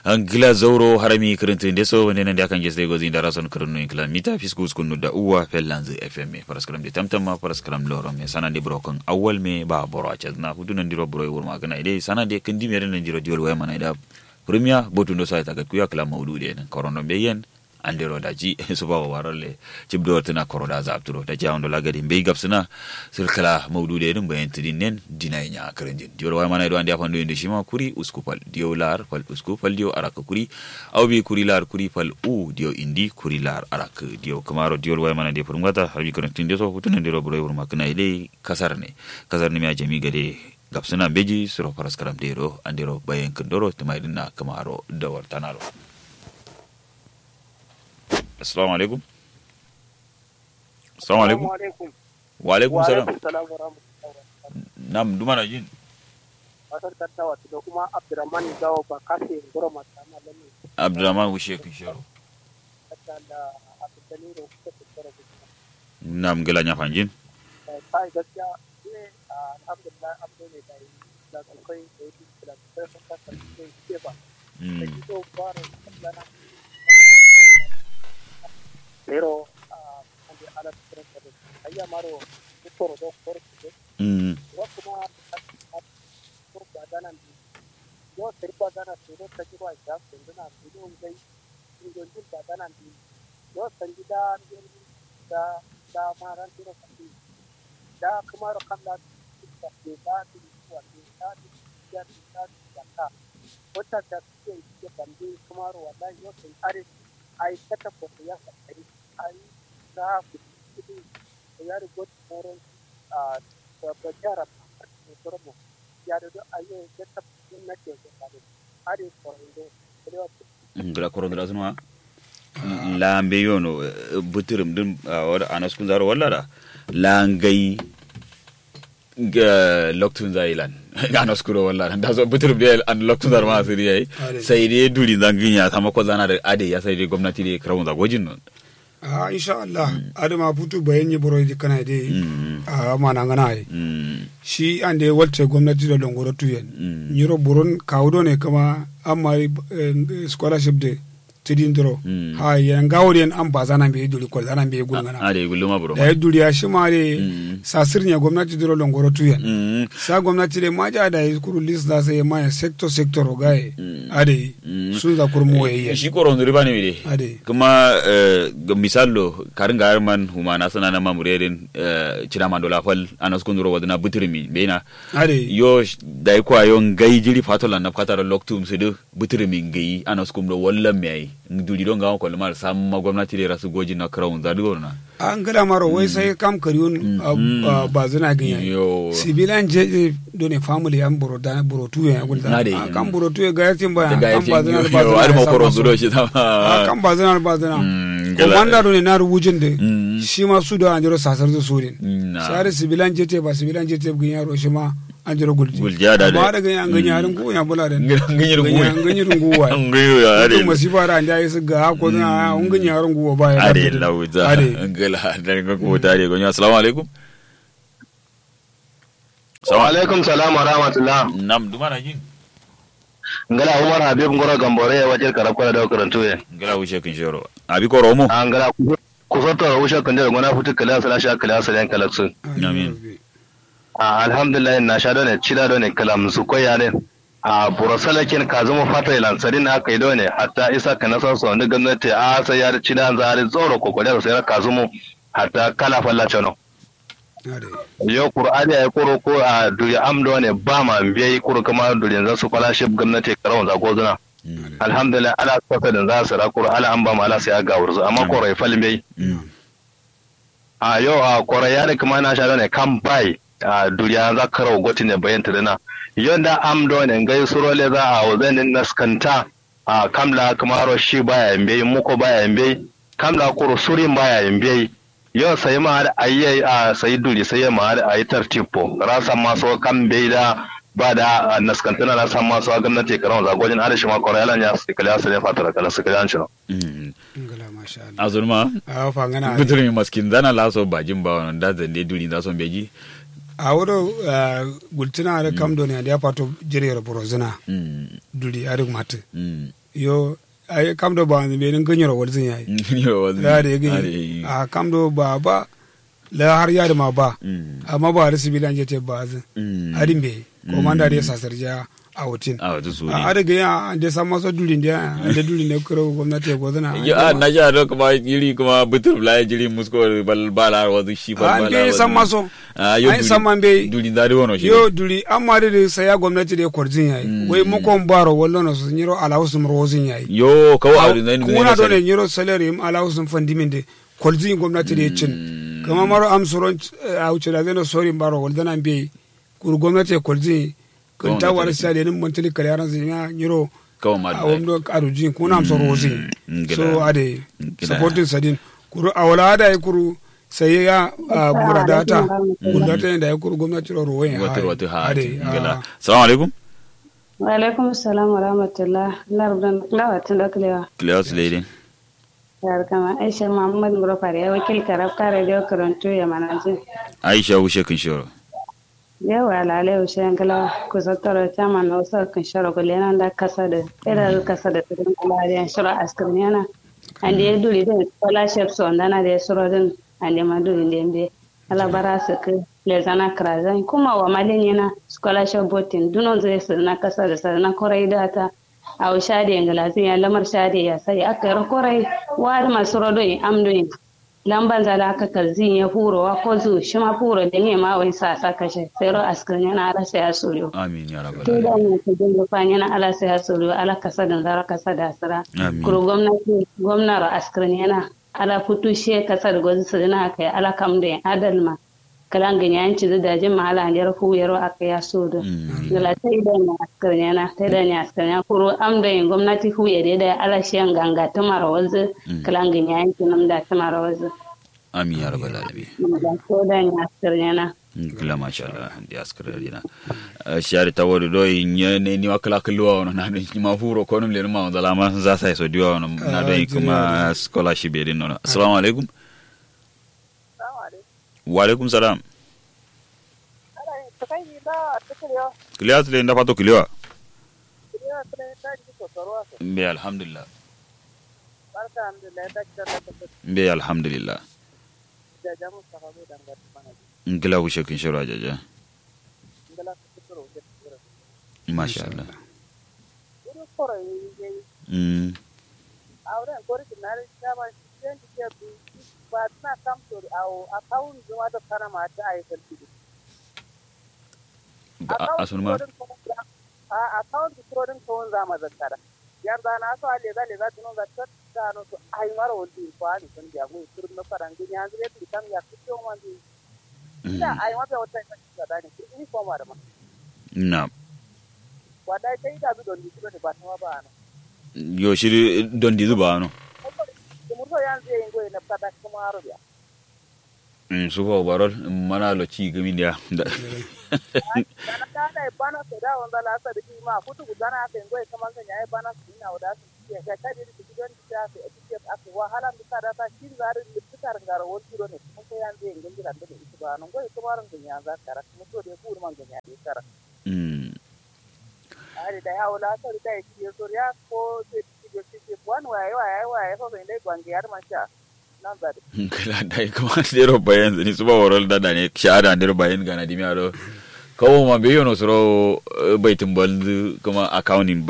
angila zauro harami kirintin deso wani nan da kan jesde gozi da rason kirinu inkla mita fiskus kunu da uwa fellanzu fm paraskram de tamtama paraskram loro me sana de brokon awal me ba boro a na hudu nan diro boro wur magana ide sana de kindi mere nan diro diol waya mana ida premier botu ndo sa ta kuya kala maudu de nan korono be yen andiro da ji su ba warale cibdo tana koroda za apturo da jawon da lagadi bai gapsuna sirkala maudu da irin bayan tudin nen dina nya karanjin diyo wai mana do andi afando inde shima kuri uskupal diyo lar fal uskupal diyo araka kuri aw bi kuri lar kuri fal u diyo indi kuri lar araka diyo kamaro diyo wai mana de furngata harbi karantin de so hutunan diro buro wurma kana ile kasar ne kasar ne mi jami gade gapsuna beji suro paraskaram dero andiro bayan kandoro tumaidina kamaro da wartanaro assalamu alaikum assalamu alaikum wa alaikum salam nam duma na jin kasar tattawa da kuma abdurrahman gawo ba kafe goro masu ana lalle abdurrahman wushe kun sharo hatta da abdulkani da kuka tattara da nam gala nya fanjin kai gaskiya ne alhamdulillah abdo ne da yi da kai da yi da kai sun kasa da ke ba da ki so fara kallana pero ande ala tsere da ayya maro tutoro do korte mm wa kuma ko badana ndi yo seri badana turo taji wa ja senduna turo ngai ngo ndi badana ndi yo sanjida da da maran turo kandi da kuma ro kanda ta ke da ti wa ti da ti ya ti da ti ta wata ta ke ke bandi kuma ro wallahi yo sen are ai kata ko ya sai ai da ku ti ya ri got moron a ba jara ba mo ya da ayo da ta na ke ko da are ko ndo ngala korodra sunwa lambe yono buturum dum wada anas kun zaro walla da langai ga loktun zailan anas kuro walla da so buturum de an loktun zaro ma siri yayi sai dai duri zanginya sama ko zana da ade ya sai dai gwamnati dai krawun zagojin non a insha Allah adama putu bayan yi boro di kana de a mana ngana ai shi an de walte gwamnati da longoro tuyen nyiro boron kawdo ne kama amma scholarship de tidin duro ha yan gawri en an bazana be duri ko zana be gulngana ade guluma bro da duri ya shi ma de sasirnya gwamnati duro longoro tuyen sa gwamnati de maja da kuru list da sai ma sector sector gaye ade sun za kurmu waye shi koron zuri bane mide ade kuma ga misallo karin ga man humana sana na mamurerin cira mandola fal anas kun zuro wadana butirmi beina ade yo da ko ayon gai jiri fatola na fatara loktum su du butirmi gai anas kun do wallan mai duri don ga ko lamar samma gwamnati da rasu goji na krawun zadugo na an gada maro wai sai kam kariyun ba zina ganyan yo sibilan je do ne family an buro da buro tuye ya gulda Na dai. a kan buro tuye ga yatin ba ga kan ba zina ba yo ar ma koron zina zuro shi ta a kan ba zina ba zina Mm, gala- komanda do ne na rubujin de Mm. shi ma su da an jiro sasar da su din na share sibilan je te ba sibilan je te ganyan ro shi ma an jiro gulji Gulja da ba dai. da ganyan ganyan harin ko ya bula da nganyir guwe ganyan guwa nganyir ya ade mutum masifa da an jaye su ga ko na un ganyan harin guwa ba ya ade lafiya. lauza ade ngala dan ga ko tare gonyo assalamu alaikum wa alaikum salam wa rahmatullah nam duma na jin ngala umar habib ngoro gambore wajen karakwara da karantu ye ngala wuce kin shoro abi ko romo an ngala ku soto usha kan da gona futu kala sala sha kala sala kalaksu Amin. a alhamdulillah na sha done cida done kalam su koya ne a burasalakin ka zama fata ilan sari na aka yi done hatta isa ka nasa su wani gwamnati a sai ya cida an zari tsoro kokore da sai ka zama hatta kala fallace no ade yo qur'ani ay kuro ko a duri amdo ne ba ma biyayi kuro kuma duri za su scholarship gwamnati karawon zago zuna alhamdulillah ala saka da za su ra kuro ala an ba mu ala sai ya ga wurzu amma koro ya falin bai a yo a koro ya ne kuma na sha ne kan bai a duri an za karawo goti ne bayan tudana yonda amdo ne ngai surole za a wazanin naskanta a kamla kuma ro shi baya yambe muko baya yambe kamla kuro surin baya yambe yo sai ma da ayi a sai duri sai ma da ayi tartipo rasa maso kan bai da ba da naskantana na san maso gwamnati karon zagojin arishi ma koro yalan ya su kala su ne fatara kala su kala shi no ngala masha Allah azurma a fa ngana bitir mi maskin zana laso bajin ba wannan da zande duri da son beji a wodo gultina ada kam do ne ada pato jere borozina mm duri ada mate mm yo ay kam do ba be nin ganyoro wal zin yayi yo wazi da da yake a kam do ba ba la har ya da ma ba amma ba da sibilan je te ba zin adin be ko man da ya sasarja a wutin a wata su a daga ya an da san masa dulin da an da dulin da kuro gwamnati ya gwazana ya na ja do kuma jiri kuma butur la jiri musko bal bala wazi shi bal an bala da san maso a yo an san man be duli da wono shi yo duli amma da da saya gwamnati da kwarzin yayi wai mu kon baro wallo na su nyiro ala su mrozin yayi yo kawo a rinzai kuna do ne nyiro salary im ala su fandimin de kwarzin gwamnati da ya cin kama maro am soron a wuce da zai sori baro wallo na be kur gwamnati ya kwarzin kun ta war sa da nin montali kare yaran su ya nyiro kawo ma a wamdo arujin kuna am sorozin so ade supporting sadin kuru awala da ya kuru sai ya murada ta murada da ya kuru gwamnati ro roye wata wata ha ade gala assalamu alaikum wa alaikum assalam wa rahmatullah lardan lawa tun da kulewa class lady yar kama aisha muhammad murafari ya wakil karab kare da karanto ya manaji aisha wushe kin shoro yawa lalai ushe yankala kusa tara chama na wasu kan shara kulena da kasa da ira kasa da tudun kula da shara askirin yana ande ya duri din scholarship so ndana da shara din ande ma duri din be ala bara su ke lezana krazan kuma wa malin yana scholarship voting dunon zai su na kasa da sa na korai data a wa shade yangala zai ya lamar shade ya sai aka yi korai wa masu rodon amdoyin lamban zala aka kalzin ya furo wa ko zu shi ma furo da ne ma wai sa sa kashe sai ro askar yana ala sai ya soriyo amin ya rabbal to da alamin ne ta dinga fa yana ala sai ya soriyo ala kasa da zara kasa da asira Amin. kuro gwamnati gwamnar askar yana ala futu she kasa da gwazi su dina kai ala kam da adal ma kalan ganyan ci da dajin ma ala ne hu yaro aka ya so da gala ta idan ya askar yana ta idan ya askar yana kuro am da yin gwamnati hu ya da ala shi ganga ta mara wazi kalan ganyan ci nam da ta mara wazi amin ya rabbal alamin da ko da ya askar yana kila masha Allah ndi askara dina shari tawori do nye ne ni wakala kulwa wono na do ma furo ko num le ma on ma za sa so diwa wono na do kuma scholarship edin no assalamu alaikum wa alaikum salam kiliya tule nda pato kiliwa mbe alhamdulillah mbe alhamdulillah ngila wushe kin shiro ajaja masha Allah mm auren korki na kama shi ke bi ba na kam to au akawun zuwa da kana ma ta ai kalki asun ma a akawun da trodin kawun za ma zakara yar da na so ale zale za tuno za ta ta no to ai mara wodi ko ali sun ya go turun na faran gin ya zure tu kam ya fito man di ina ai ma ta wata ta da ne ni ko ma da ma na wada kai da bi don di ne ba ta ba na yo shiri don di zuba no murso yanzu yayin goyi na fata kuma haro biya mm su ko barol mana lo ci gami dia dana ta da bana sai da wanda la sa da ji ma kutu gudana ka yin goyi kaman kan yayi bana su ina wada su ya ga kadi da gidan da ta ake aka wahala da ta da ta shi zare da fitar ngaro wani kiro ne kuma sai yanzu yayin gindi da da ita ba nan goyi kuma ran ganya za ka ra kuma to da ku man ganya da kara mm ari da yawo la sa da ya so ya ko sai ci ci ci wani waye waye waye fa bai dai gwangi har man sha nan da kala dai kuma dero bayan ni suba warol da ne shahada dero bayan gana dimi ado kawo ma be yono soro baitin bal kuma accounting